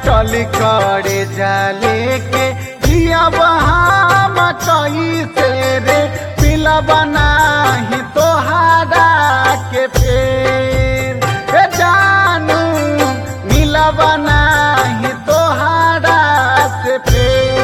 फाटल करे जाले के दिया बहाम कैसे रे पिला बनाही तोहारा के फेर ए जानू मिला बनाही तोहारा से फेर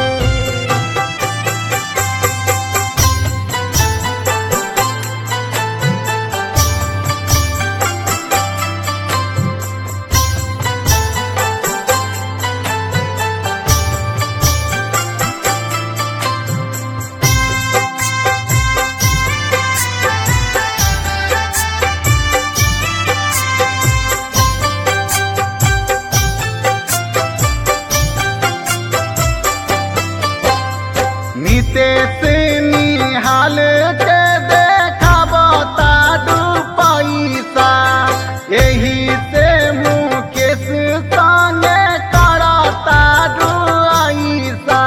नितेश निहाल के देखब ताडू पैसा यही से मुकेश संगे करता ऐसा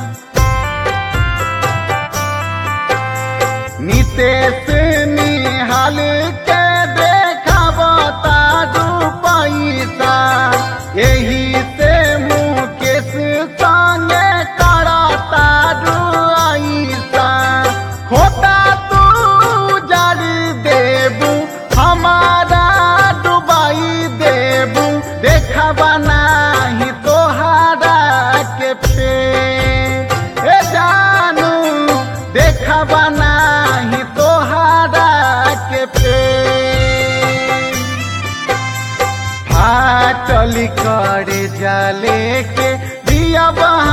नितेश निहाल के देखब ताडू पैसा यही से मुकेश संगे करता ऐसा खोटा तू जड़ देबू हमारा डुबाई देबू देखब नाही तोहारा के फेर ए जानू देखब नाही तोहारा के फेर फाटल करे जाले के दिया बहा